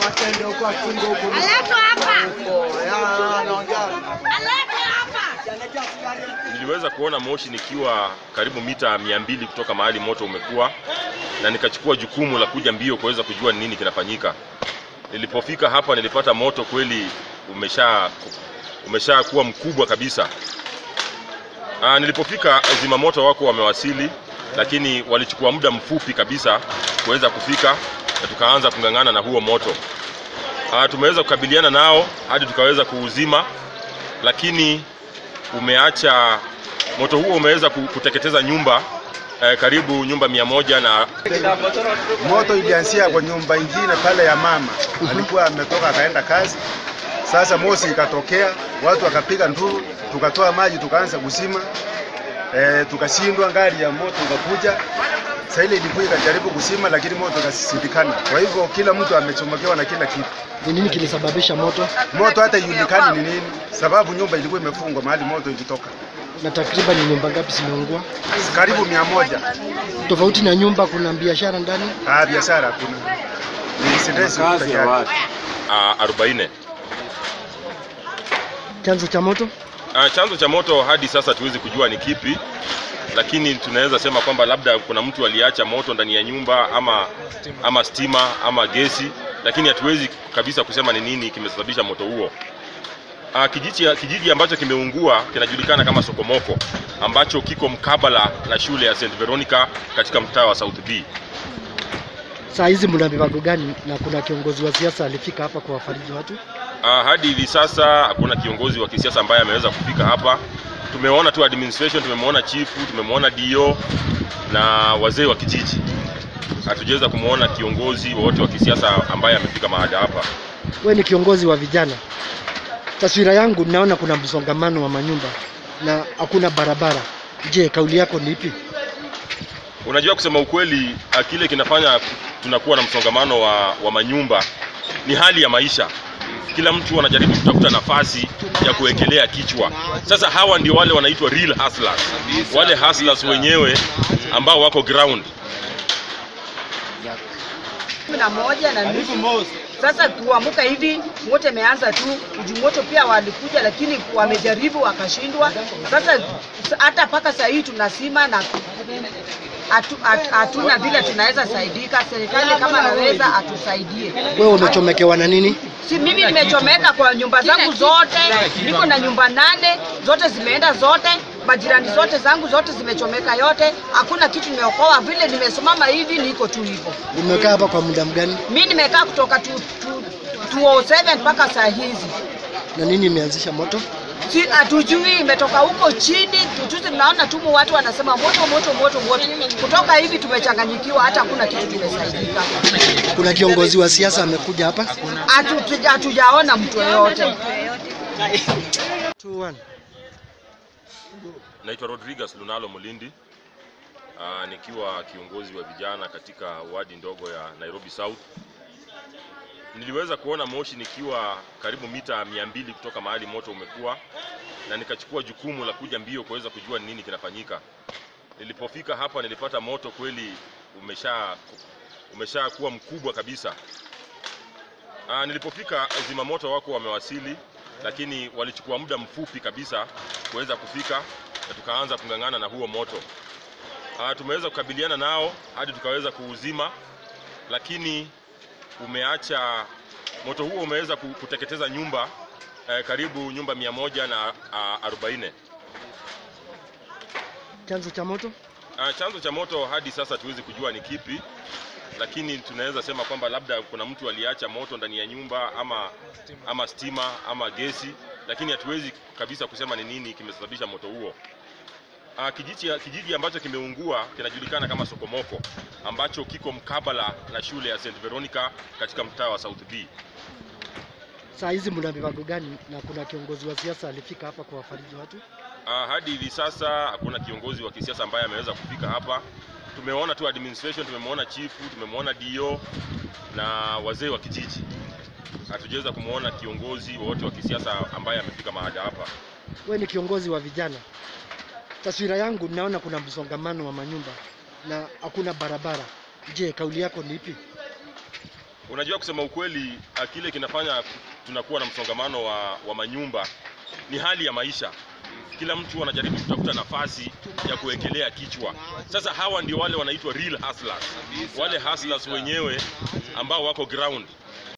Aletwa hapa. Aletwa hapa. Niliweza kuona moshi nikiwa karibu mita mia mbili kutoka mahali moto umekuwa, na nikachukua jukumu la kuja mbio kuweza kujua ni nini kinafanyika. Nilipofika hapa nilipata moto kweli umesha umesha kuwa mkubwa kabisa. Aa, nilipofika zimamoto wako wamewasili, lakini walichukua muda mfupi kabisa kuweza kufika na tukaanza kung'ang'ana na huo moto. Aa, tumeweza kukabiliana nao hadi tukaweza kuuzima, lakini umeacha moto huo umeweza ku- kuteketeza nyumba eh, karibu nyumba mia moja na Moto ilianzia kwa nyumba ingine pale ya mama, alikuwa ametoka akaenda kazi. Sasa moshi ikatokea, watu wakapiga nduru, tukatoa maji tukaanza kuzima e, tukashindwa. Gari ya moto ikakuja, sasa ile ilikuwa ikajaribu kuzima, lakini moto ikasindikana. Kwa hivyo kila mtu amechomokewa na kila kitu. Ni nini kilisababisha moto Moto hata ijulikani ni nini, sababu nyumba ilikuwa imefungwa mahali moto ilitoka, na takriban ni nyumba ngapi zimeungua? karibu mia moja. Tofauti na nyumba, kuna biashara ndani. Ah, biashara hakuna, ni residence peke yake. uh, arobaini. Chanzo cha moto Uh, chanzo cha moto hadi sasa tuwezi kujua ni kipi, lakini tunaweza sema kwamba labda kuna mtu aliacha moto ndani ya nyumba ama ama stima ama gesi, lakini hatuwezi kabisa kusema ni nini kimesababisha moto huo. Uh, kijiji, kijiji ambacho kimeungua kinajulikana kama Sokomoko ambacho kiko mkabala na shule ya St Veronica katika mtaa wa South B. saa hizi mna mipango gani, na kuna kiongozi wa siasa alifika hapa kuwafariji watu? Uh, hadi hivi sasa hakuna kiongozi wa kisiasa ambaye ameweza kufika hapa. Tumeona tu administration, tumemwona chifu, tumemwona DO na wazee wa kijiji. Hatujaweza kumwona kiongozi wowote wa kisiasa ambaye amefika mahali hapa. We ni kiongozi wa vijana, taswira yangu naona kuna msongamano wa manyumba na hakuna barabara. Je, kauli yako ni ipi? Unajua, kusema ukweli, ah, kile kinafanya tunakuwa na msongamano wa, wa manyumba ni hali ya maisha. Kila mtu anajaribu kutafuta nafasi ya kuwekelea kichwa. Sasa hawa ndio wale wanaitwa real hustlers, wale hustlers wenyewe ambao wako ground. kumi na moja na nusu. Sasa kuamuka hivi moto imeanza tu, juu moto pia walikuja, lakini wamejaribu wakashindwa. Sasa s- hata mpaka saa hii tunasima na hatu- hatu- hatuna vile tunaweza saidika. Serikali kama naweza atusaidie. Wewe umechomekewa na nini? Si mimi nimechomeka kwa nyumba zangu zote, niko na nyumba nane, zote zimeenda zote, majirani zote zangu zote zimechomeka yote, hakuna kitu nimeokoa. Vile nimesimama hivi niko tu hivyo. Umekaa hapa kwa muda mgani, Mi nimekaa kutoka tu, tu, 207 mpaka saa hizi na nini imeanzisha moto? si hatujui imetoka huko chini. Tujuzi tunaona tu watu wanasema moto moto moto moto, kutoka hivi tumechanganyikiwa, hata hakuna kitu tumesaidika, Kuna kiongozi wa siasa amekuja hapa? Hatu- hatujaona mtu yoyote. Two, one. Naitwa Rodriguez Lunalo Mulindi, uh, nikiwa kiongozi wa vijana katika wadi ndogo ya Nairobi South. Niliweza kuona moshi nikiwa karibu mita mia mbili kutoka mahali moto umekuwa, na nikachukua jukumu la kuja mbio kuweza kujua ni nini kinafanyika. Nilipofika hapa nilipata moto kweli umesha umesha kuwa mkubwa kabisa. Uh, nilipofika zimamoto wako wamewasili, lakini walichukua muda mfupi kabisa kuweza kufika na tukaanza kung'ang'ana na huo moto. Uh, tumeweza kukabiliana nao hadi tukaweza kuuzima, lakini umeacha moto huo umeweza ku- kuteketeza nyumba eh, karibu nyumba mia moja na ah, arobaini. Chanzo cha moto Uh, chanzo cha moto hadi sasa tuwezi kujua ni kipi, lakini tunaweza sema kwamba labda kuna mtu aliacha moto ndani ya nyumba ama ama stima ama gesi, lakini hatuwezi kabisa kusema ni nini kimesababisha moto huo. Uh, kijiji, kijiji ambacho kimeungua kinajulikana kama Sokomoko ambacho kiko mkabala na shule ya St Veronica katika mtaa wa South B. saa hizi mna mipango gani, na kuna kiongozi wa siasa alifika hapa kuwafariji watu? Uh, hadi hivi sasa hakuna kiongozi wa kisiasa ambaye ameweza kufika hapa. Tumeona tu administration, tumemwona chifu, tumemwona DO na wazee wa kijiji. Hatujaweza kumwona kiongozi wowote wa kisiasa ambaye amefika mahali hapa. We ni kiongozi wa vijana, taswira yangu naona kuna msongamano wa manyumba na hakuna barabara. Je, kauli yako ni ipi? Unajua, kusema ukweli, ah, kile kinafanya tunakuwa na msongamano wa, wa manyumba ni hali ya maisha. Kila mtu anajaribu kutafuta nafasi ya kuwekelea kichwa. Sasa hawa ndio wale wanaitwa real hustlers, wale hustlers wenyewe ambao wako ground.